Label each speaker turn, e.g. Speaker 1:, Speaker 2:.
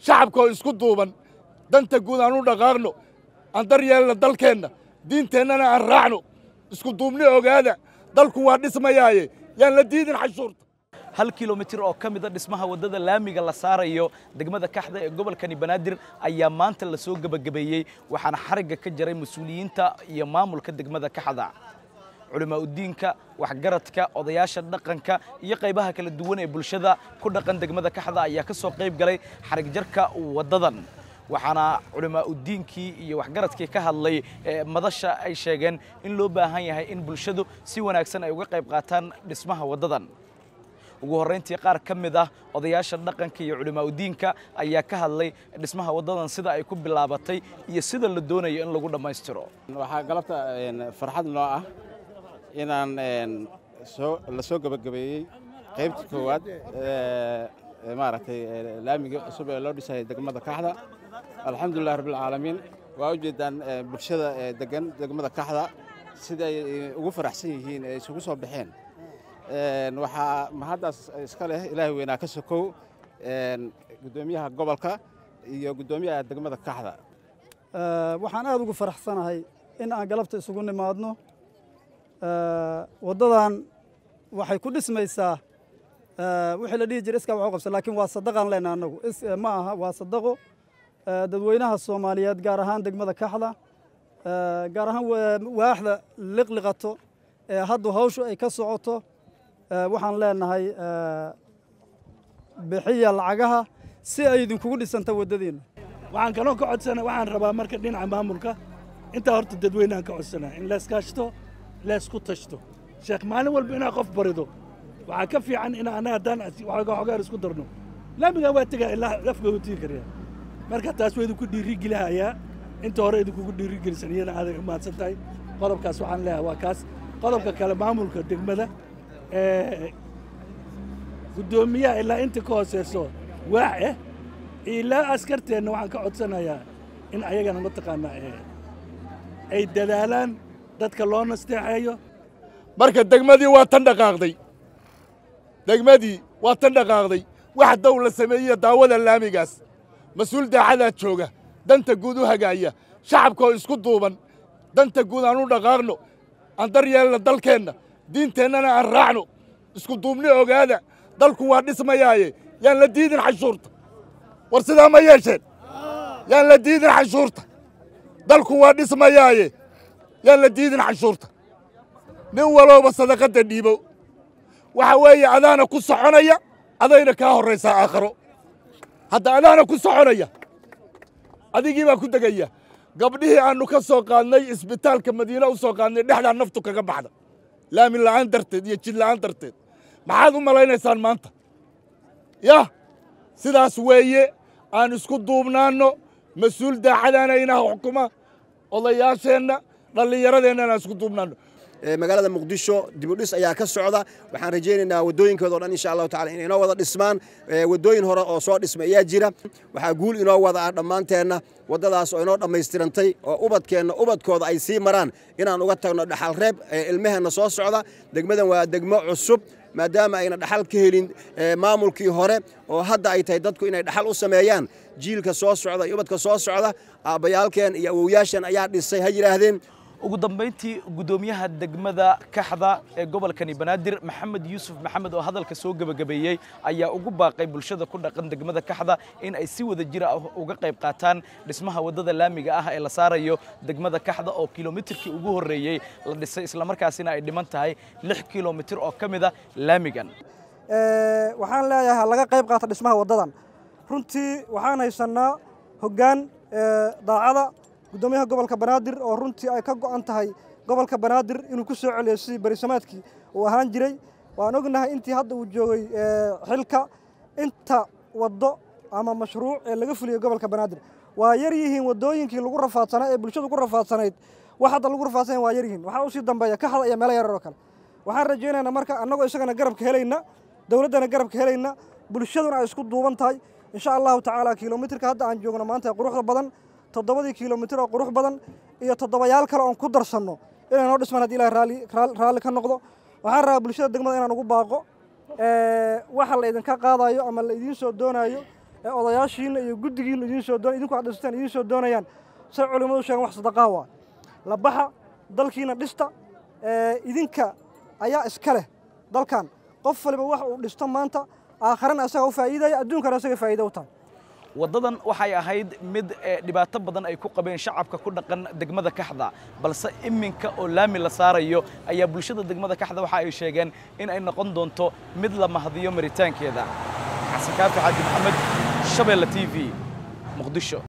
Speaker 1: shacabkaoo isku duuban danta guud aan u dhaqaaqno aan daryeelna dalkeenna diinteennana aan raacno isku duubni ogaada dalku waa dhismayaaye yaan la diidin xashuurta
Speaker 2: hal kilomitir oo ka mida dhismaha waddada laamiga la saarayo degmada kaxda ee gobolkani banaadir ayaa maanta la soo gebagabeeyey waxaana xarigga ka jaray mas-uuliyiinta iyo maamulka degmada kaxda culimaa udiinka waxgaradka odayaasha dhaqanka iyo qaybaha kala duwan ee bulshada ku dhaqan degmada kaxda ayaa ka soo qayb galay xarig jarka waddadan waxaana culimaa udiinkii iyo waxgaradkii ka hadlay madasha ay sheegeen in loo baahan yahay in bulshadu si wanaagsan ay uga qayb qaataan dhismaha waddadan ugu horrayntii qaar ka mid ah odayaasha dhaqanka iyo culimaa udiinka ayaa ka hadlay dhismaha waddadan sida ay ku bilaabatay iyo sida la doonayo in lagu dhammaystiro
Speaker 3: waxaa galabta farxad noo ah inaan soo la soo gebagabeeyey qaybtii koowaad maaragtay laamigii cusub ee loo dhisayay degmada kaxda alxamdulilah rabbilcaalamiin waa ujeedaan bulshada degan degmada kaxda siday ugu faraxsan yihiin ee isugu soo baxeen waxaa mahaddaas iska leh ilaahay weynaa ka sokow guddoomiyaha gobolka iyo guddoomiyaha degmada kaxda
Speaker 4: waxaan aad ugu faraxsanahay in aan galabta isugu nimaadno waddadan waxay ku dhismaysaa wixii la dhihi jiray iskaa waxu qabsan laakiin waa sadaqaan leenaha annagu ma aha waa sadaqo dadweynaha soomaaliyeed gaar ahaan degmada kaxda gaar ahaan waaxda liqliqato ee haddu hawshu ay ka socoto waxaan leenahay bixiya lacagaha si ay idinkugu dhisanta waddadiinna
Speaker 5: waxaan kaloo ka codsana waxaan rabaa marka dhinaca maamulka intaa horta dadweynehan ka codsanaa in layskaashto laysku tashto sheekh maalin walba inaa qof barido waxaa ka fiican in annaga haddaan xogaar isku darno laamigaa waa tegaa ilaa lafga utii karyaa marka taas waa idinku dhiirigelihayaa inta hore idinkugu dhiirigelisan iyana aaday u mahadsan tahay qodobkaas waxaan leeyahay waa kaas qodobka kale maamulka degmada guddoomiyaha ilaa inta ka hooseyso waax ah ilaa askarteenna waxaan ka codsanayaa in ayagana mataqaanaa ay dadaalaan dadka loo nasteexeeyo
Speaker 1: marka degmadii waa tan dhaqaaqday degmadii waa tan dhaqaaqday wax dow la sameeyey daawada laamigaas mas-uul daacadaa jooga danta guud u hagaaya shacabkaoo isku duuban danta guud aan u dhaqaaqno aan daryeelna dalkeenna diinteennana aan raacno isku duubni ogaada dalku waa dhismayaaye yaan la diidin xashuurta war sidaa ma yeesheen yaan la diidin xashuurta dalku waa dhismayaaye yaan la diidin xashuurta nin walowba sadaqadda dhiibo waxa weeye adaana ku soconaya adayna kaa horraysaa aakharo hadda adaana ku soconaya adigii baa ku degaya gabdhihii aannu ka soo qaadnay isbitaalka madiine u soo qaadnay dhexdaa naftu kaga baxda laami la'aan darteed iyo jid la'aan darteed maxaad u malaynaysaan maanta yah sidaas weeye aan isku duubnaanno mas-uul daacadaana inaha xukuma odayaasheenna dhallinyaradeenna inaan isku duubnaanno
Speaker 6: magaalada muqdisho dibudhis ayaa ka socda waxaan rajaynaynaa waddooyinkooda o dhan insha allahu tacala inay inoo wada dhismaan waddooyin hore oo soo dhismay ayaa jira waxaa guul inoo wada ah dhammaanteenna waddadaas oo inoo dhammaystirantay oo ubadkeenna ubadkooda ay sii maraan inaan uga tagno dhaxal reeb ilmaheenna soo socda degmadan waa degmo cusub maadaama ayna dhaxal ka helin maamulkii hore oo hadda ay tahay dadku inay dhaxal u sameeyaan jiilka soo socda iyo ubadka soo socda aabbayaalkeen iyo awowyaashan ayaa dhisay ha yidhaahdeen
Speaker 2: ugu dambayntii guddoomiyaha degmada kaxda ee gobolkani banaadir maxamed yuusuf maxamed oo hadalka soo gebagabeeyey ayaa ugu baaqay bulshada ku dhaqan degmada kaxda in ay si wada jira uga qayb qaataan dhismaha waddada laamiga ah ee la saarayo degmada kaxda oo kilomitirkii ugu horreeyey la dhisay islamarkaasina ay dhiman tahay lix kilomitir oo ka mid a laamigan
Speaker 4: waxaan leeyahay laga qayb qaata dhismaha waddadan runtii waxaan haysannaa hoggaan daacada guddoomiyaha gobolka banaadir oo runtii ay ka go'an tahay gobolka banaadir inuu ku soo celiyo sidii berisamaadkii uu ahaan jiray waan ognahay intii hadda uu joogay xilka inta waddo ama mashruuc ee laga fuliyey gobolka banaadir waa yar yihiin waddooyinkii lagu rafaadsanaa ee bulshadu ku rafaadsanayd wax hadda lagu rafaadsanay waa yar yihiin waxaa usii dambeeya ka hada iyo meelo yarar oo kale waxaan rajaynaynaa marka annagoo isagana garabka helayna dowladdana garabka helayna bulshaduna ay isku duuban tahay insha allahu tacaala kilomitirka hadda aan joogno maanta ee quruxda badan toddobadii kilomitir oo qurux badan iyo toddobayaal kale oon ku darsanno inay noo dhismaan haddii ilahay raalli raalli ka noqdo waxaan rabaa bulshada degmada inaan ugu baaqo waxa la idinka qaadayo ama la idiin soo doonayo ee odayaashiina iyo guddigiina idiin soo doon idinku aad dhisteen idiin soo doonayaan say culimmadu sheegen wax sadaqaa waa la baxa dalkiina dhista idinka ayaa iska leh dalkan qof waliba wax uu dhisto maanta aakharana asaga u faa'iidaya adduunkana asaga faa'iido u tahay
Speaker 2: waddadan waxay ahayd mid dhibaato badan ay ku qabeen shacabka ku dhaqan degmada kaxda balse iminka oo laami la saarayo ayaa bulshada degmada kaxda waxa ay sheegeen in ay noqon doonto mid la mahadiyo maritaankeeda xasan kaafi xaaji maxamed shabeelle t v muqdisho